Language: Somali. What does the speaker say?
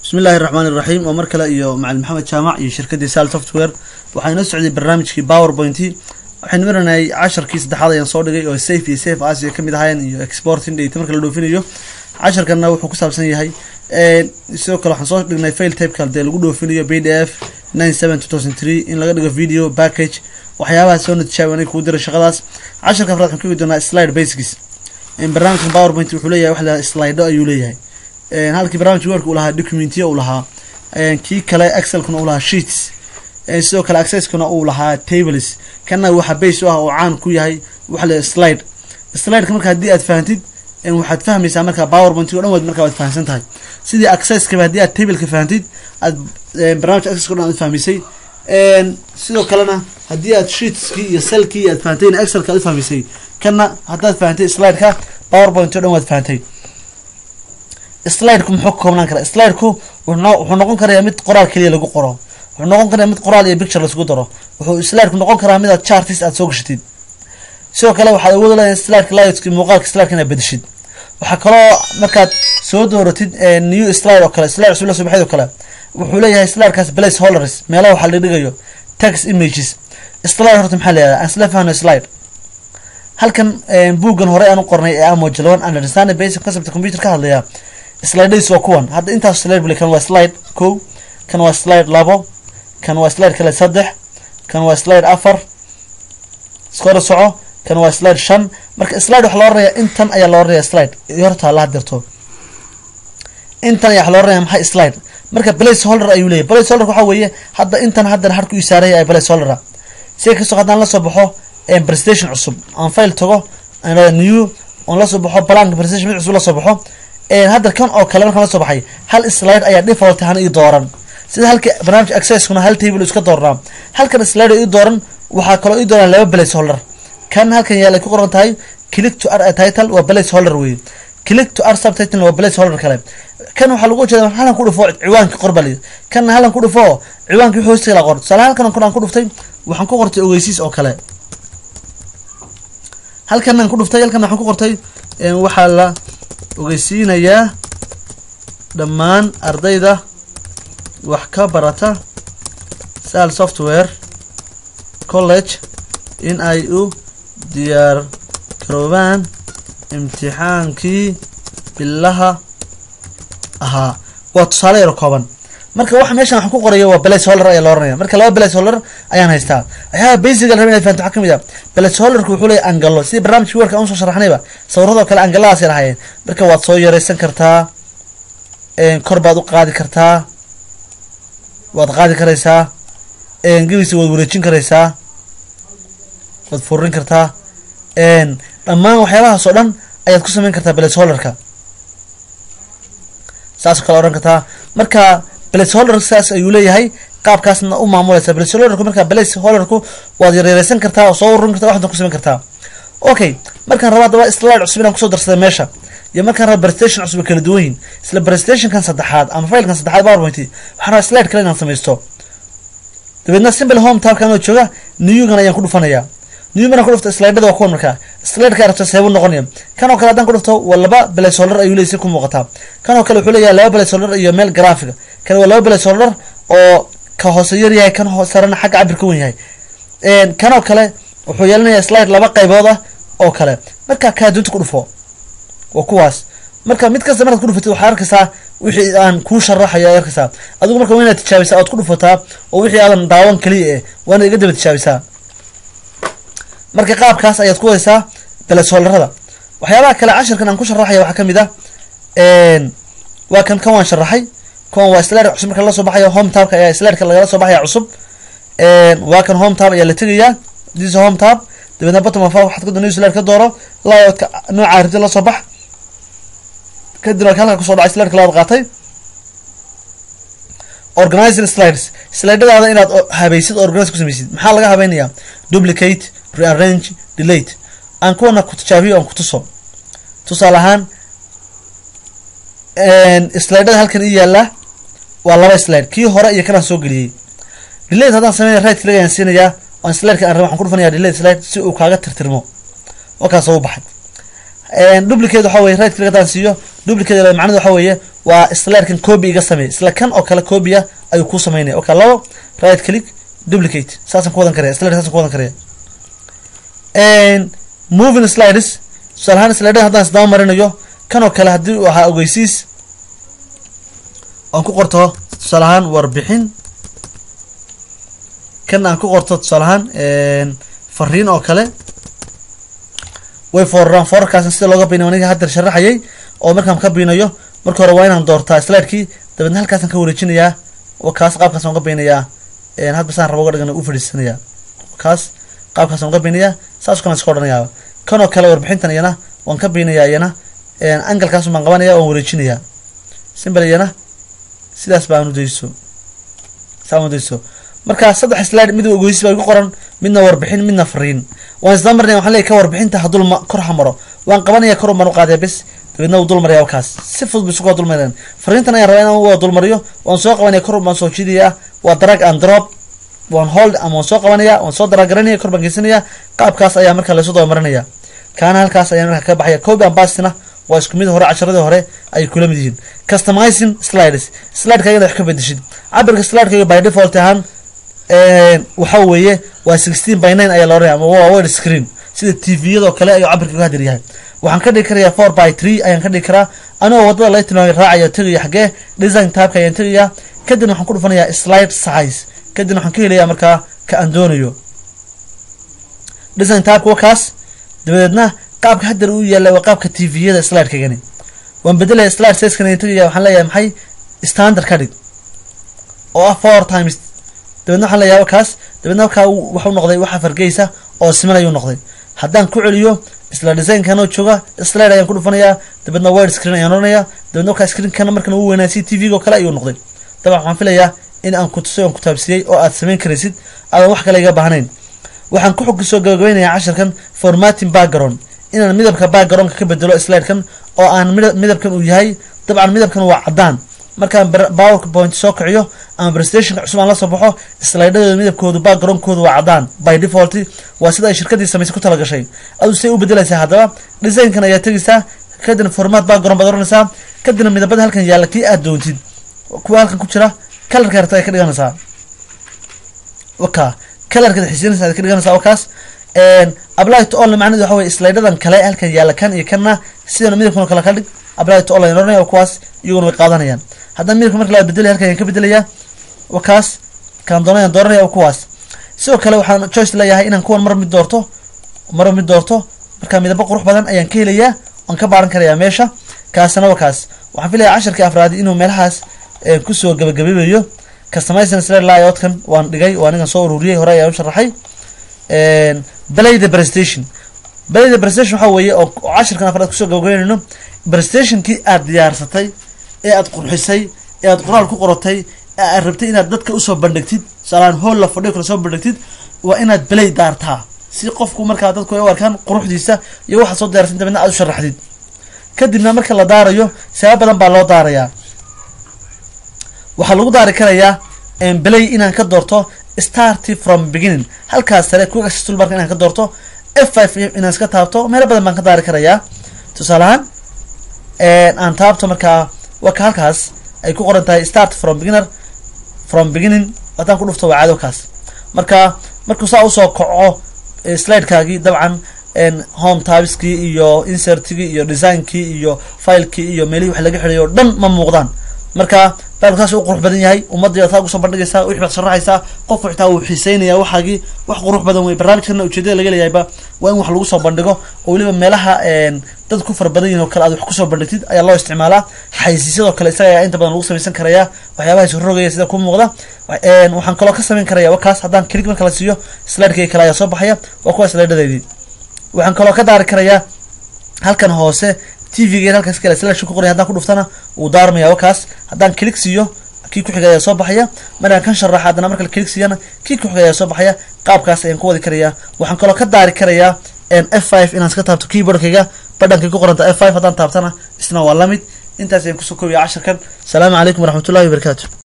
bismi illaahi raxmaan iraxiim oo mar kale iyo macalin maxamed jaamac iyo shirkaddii sal software waxaa inoo socday barnaamijkii powerpointy waxaynu maranayay casharkii saddexaad ayaan soo dhigay oo safe iyo safe asia kamid ahaayeen iyo exporting data marka la dhoofinayo casharkanna wuxuu ku saabsan yahay sidoo kale waxaan soo dhignay fail tapeka dee lagu dhoofinayo b d f nine seven two thousand three in laga dhigo video package waxyaabaha soo natijaabi aniga kugu diray shaqadaas casharka afraad waxaan ka eegi doonaa slide basics barnaamijkan powerpoint wuxuu leeyahay wax la slido ayuu leeyahay halkii barnaamij work uu lahaa documentiya uu lahaa kii kale excelkuna uu lahaa sheets sidoo kale accesskuna uu lahaa tables kana waxa base u ah oo caan ku yahay waxa la slide slideka marka haddii aad fahantid waxaad fahmaysaa marka powerpoint o dhan waad marka waad fahamsan tahay sidii accesskaba haddii aad tableka fahantid aad barnamij accesska o dhan aad fahmisay sidoo kalena haddii aad sheetskii iyo cellkii aad fahantayna excelka aad fahmisay kana haddaad fahantay slideka powerpoint o dhan waad fahantay slideku muxuu ka koobnaan karaa slideku wuxuu noqon karayaa mid qoraal keliya lagu qoro wuxuu noqon karaa mid qoraal iyo picture laisku daro wuxuu slideku noqon karaa mid aad chartis aad soo gashatid sidoo kale waxaad awood leedahay slideka layoutki muuqaalka slideka inaad bedeshid waxaa kaloo markaad soo dooratid new slide oo kale slide cusub la soo baxeed oo kale wuxuu leeyahay slidekaas place holders meelaha waxaa la dhigayo text images slide horta maxaa la yihahdaa aan isla fahno slide halkan buuggan hore aan u qornay ee amo jalawan understanding basic concept computer ka hadlaya slidadiis waa kuwan hadda intaas slide bule kan waa slide kow kan waa slide labo kan waa slide kale saddex kan waa slide afar iskora soco kan waa slide shan marka slide waxa loo rarayaa intan ayaa loo rarayaa slide iyo horta la hadirto intan ayaa waxa loo rarayaa maxay slide marka place holder ayuu leeyahy place holder waxa weeye hadda intan haddana harku isaaraya ay place holdera sida kastoo haddaan la soo baxo presentation cusub aan file tago new on la soo baxo blank presentation mid cusub la soo baxo hadda kan oo kale markaan la soo baxay hal slide ayaa default ahaan ii dooran sida halka barnaamij accesskuna hal table iska doornaa halkan slide ii dooran waxaa kaloo ii dooran laba place holder kan halkan yaal ay ku qoran tahay click to r title waa place holder wey click to r subtitle waa place holder kale kan waxaa lagu jeeda halan ku dhufo ciwaanka qorbali kanna halan ku dhufo ciwaanka wixii hoostiga la qor tusaale halkan kun aan ku dhuftay waxaan ku qortay ogeysiis oo kale halkan aan ku dhuftay halkan waxaan ku qortay waxaa la ogeysiinayaa dhammaan ardayda wax ka barata sal software college in ay u diyaar garoobaan imtixaankii bilaha ahaa waa tusaale yaro kooban marka waxa meeshan waxaan ku qorayo waa place holder ayaa la oranaya marka laba place holder ayaan haystaa waxyaaba basic la rabin inay fahanto waxaa kamid ah place holderku wuxuu leeyahay angalo sidii barnaamijkii warka aan usoo sharaxnayba sawirradoo kale angaladaas ay lahaayeen marka waad soo yareysan kartaa kor baad u qaadi kartaa waad qaadi karaysaa gebiisa waad wareejin karaysaa waad furin kartaa dhammaan waxyaabahaas oo dhan ayaad ku sameyn kartaa place holderka saasoo kale ohan kartaa marka place holder saas ayuu leeyahay qaabkaasna u maamulaysa place holderku marka place holderku waad yaryareysan kartaa oo soo ururin kartaa waxdan ku samayn kartaa okay markaan raba adaba slide cusub inaan kusoo darsaday meesha iyo markaan raba presentation cusub kala duwan yihin isla presentationkan saddexaad ama filekan saddexaad powerpoint waxaan rabaa slide kale inaan samaysto dabeedna simple home tabka anoo jooga newgan ayaan ku dhufanayaa new maraan ku dhufto slidada waa kuwan markaa slideka rabta seebuu noqonaya kan oo kale haddaan ku dhufto waa laba place holder ayuu leeyahy si ku muuqataa kan oo kale wuxuu leeyahay laba place holder iyo meel graphica kan waa laba place holder oo ka hoose yar yahay kan sarena xagga cabir ka wen yahay kan oo kale wuxuu yeelanayaa slide laba qaybood ah oo kale marka kaa dunta ku dhufo waa kuwaas marka mid kasta markaad ku dhufatid waxaad arkaysaa wixii aan kuu sharaxayo aad arkaysaa adigu marka waa inaad tijaabisaa oad ku dhufataa oo wixii aadan daawan kaliya eh waa inaad iga daba tijaabisaa marka qaabkaas ayaad ku haysaa place holderada waxyaabaha kale cashirkan aan ku sharaxaya waxaa kamid ah waa kan kan waan sharaxay kan waa slideka cusub marka lasoo baxayo home tabka ayaa slideka lagala soo baxaya cusub waa kan home tab ayaa la tegayaa this home tab dabeedna bottom of waxaad ka new slide ka dooro layoutka nooca arida la soo bax kadib marka halka kusoo dhacay slideka labaad qaatay organizing slides slidadaada inaad habaysid organize ku samaysid maxaa laga habaynayaa duplicate rearrange delate aan kuwana ku tijaabiyo aan ku tuso tusaale ahaan slidada halkan ii yaala waa laba slide kii hore iyo kanaan soo geliyey delate haddaan sameynaya right click ayaan siinayaa aan slideka aan raba waxaan ku dhufanaya delate slide si uu kaaga tirtirmo oo kaasoo u baxay duplicate waxa weye right click haddaan siiyo duplicate macnadu waxa weeye waa slidekan copy iga samey isla kan oo kale copya ayuu kuu sameynaya okay labo right click duplicate saasaan ku wadan karaya slide saasaan ku wadan karaya moving slides tusaale ahaan slidada haddaan isdaba marinayo kan oo kale haddii waxaa ogeysiis aan ku qorto tusaale ahaan warbixin kan aan ku qorto tusaale ahaan fariin oo kale way fooraraan foorarkaasna sida looga binayo aniga hadda sharaxayay oo markaan ka binayo marka hore waa inaan doortaa slidekii dabeedna halkaasaan ka wareejinayaa kaas qaabkaasaan uga binayaa hadba saan rabo uga dhigan u fadhiisanaya kaas qaabkaasaan uga binayaa saas kalan iska odhanayaa kan oo kale warbixintan iyana waan ka binayaa iyana angalkaas baan qabanaya waan wareejinayaa simbal iyana sidaas baan udayso saa udayso marka saddex slide mid ogeysis baa igu qoran midna warbixin midna fariin waan isdaba marnaya waxaan leeyahy ka warbixinta hadul ma kor ha maro waan qabanaya kor baan u qaadaya bes dabeedna wuu dul maraya kaas si fudud bu isugu dul marayaan fariintan ayaan rabaa inaan waa dul mariyo waan soo qabanaya kor baan soo jiidaya waa drag and drop waan hold ama waan soo qabanaya waan soo daragaranaya kor baan geysanaya qaabkaas ayaa marka laysu daba marinaya kaana halkaas ayaa marka ka baxaya copy and pastina waa isku mid hore casharadii hore ayay kula mid yihiin customizing slides slideka iyada wax ka bedeshid cabirka slideka by default ahaan waxa weeye waa sixteen by nine ayaa looranaya ama waa wide screen sida tviyadoo kale ayuu cabirka uga hadir yahay waxaan ka dhigi karayaa four by three ayaan ka dhigi karaa anigoo wadada laga tilmaamay raacaya tegaya xaggee design tabka ayaan tegaya kadibna waxaan ku dhufanayaa slide size kadibna waxaan ka helayaa markaa ka aan doonayo design tabka waa kaas dabadeedna qaabka haddar uu yaalla waa qaabka tviyada slidekagani waan bedelaya slide sizekan ayaan tegaya waxaan leeyahay maxay standard ka dhig oo ah four times dabeedna waxaan leeyahay kaas dabeedna markaa waxu noqday waxa fargeysa oo siman ayuu noqday haddaan ku celiyo isla designkanoo jooga slide ayaan ku dhufanayaa dabeedna wide screen ayaan oranaya dabeedna markaa screenkana markan uu weynaa si tvga oo kale ayuu noqday dabcan waxaan filayaa in aan kutusay oon kutaabsiyey oo aad samayn karaysid aadan wax kale iga baahnayn waxaan ku xog soo gabagabeynayaa casharkan formating background inaan midabka backgroundka ka bedelo slidekan oo aan midabkan uu yahay dabcan midabkan waa caddaan markaan powerpoint soo kiciyo ama prestationka cusub aan la soo baxo slidadooda midabkoodu backgroundkoodu waa caddaan by default waa sida ay shirkadii samaysay ku talagashay adu say u bedelaysaa haddaba designkan ayaa tegaysaa kadibna format background baad oranaysaa kadibna midabada halkan yaalla kii aad doontid kuwa halkan ku jira kalarka harta ay ka dhiganaysaa waka kalarkeeda xisinaysa ay ka dhiganaysaa wakaas apply to all macnaheedu waxa weye slidadan kale halkan yaalla kan iyo kanna sidana midabkan oo kale ka dhig apply to all ayaan oranaya kuwaas iyaguna way qaadanayaan haddana midabka marka la bedelaya halkan ayaan ka bedelayaa wakaas kaan doonayaan dooranaya kuwaas sidoo kale waxaan choice leeyahay inaan kuwan mar mid doorto mar mid doorto marka midabo qurux badan ayaan ka helayaa waan ka baaran karayaa meesha kaasna wakaas waxaan filayaa casharkii afraadi inuu meelahaas kusoo gabagabeebayo customizing slide layoutkan waan dhigay waa anigan soo ururiyey hore ayaan u sharaxay belay the prestation belay the prestation waxaa weeye oo casharkan afraad kusoo gabagabeynayno prestationkii aad diyaarsatay ee aad qurxisay ee aad qoraal ku qoratay ee aad rabtay inaad dadka usoo bandhigtid tusaalaan hool la fadhiyo kale soo bandhigtid waa inaad belay daartaa si qofku markaa dadku ay u arkaan quruxdiisa iyo waxaad soo diyaarsan dabeedna aad u sharaxdid kadibna marka la daarayo sabab badan baa loo daarayaa waxaa lagu daari karayaa belay inaan ka doorto starty from beginning halkaas sare quick access toolbarka inaan ka doorto f five inaan iska taabto meelo badan baan ka daari karayaa tusaale ahaan aan taabto markaa waa ka halkaas ay ku qoran tahay start from beginner from beginning haddaan ku dhufto waa caado kaas marka markuu saa usoo kaco slidekaagii dabcan home tabiskii iyo insertigii iyo designkii iyo filekii iyo meelihii wax laga xidhay oo dhan ma muuqdaan marka baalku saas u qurux badan yahay ummadda taa ugusoo bandhigaysaa wixii baad sharaxaysaa qofku xitaa wuu xiiseynaya waxaagii wax qurux badan wey barnaamijkana ujeedada laga leeyahayba waa in wax lagu soo bandhigo oo weliba meelaha dad ku fara badan yihin oo kale aad wax kusoo bandhigtid ayaa loo isticmaalaa xaysiisyadoo kale isaga ayaa inta badan lagu samaysan karayaa waxyaabahaas rogaya sida ku muuqda waxaan kaloo ka samayn karaya wakaas haddaan kelig marka la siiyo slidekii kale ayaa soo baxaya waa kuwa slidadaydii waxaan kaloo ka daari karayaa halkan hoose tvga halkaas kale slash ku qoraya haddaan ku dhuftana wuu daarmaya wakaas haddaan kelig siiyo kii ku xiga ayaa soo baxaya markaan kan sharaxa haddana marka kelig siiyana kii ku xiga ayaa soo baxaya qaabkaas ayaan ku wadi karayaa waxaan kaloo ka daari karayaa f five inaan iska taabto keyboardkayga badhankay ku qoranta f five haddaan taabtana isna waa lamid intaas ayaan kusoo koobaya casharkan asalaamu calaykum waraxmatullahi wabarakaatu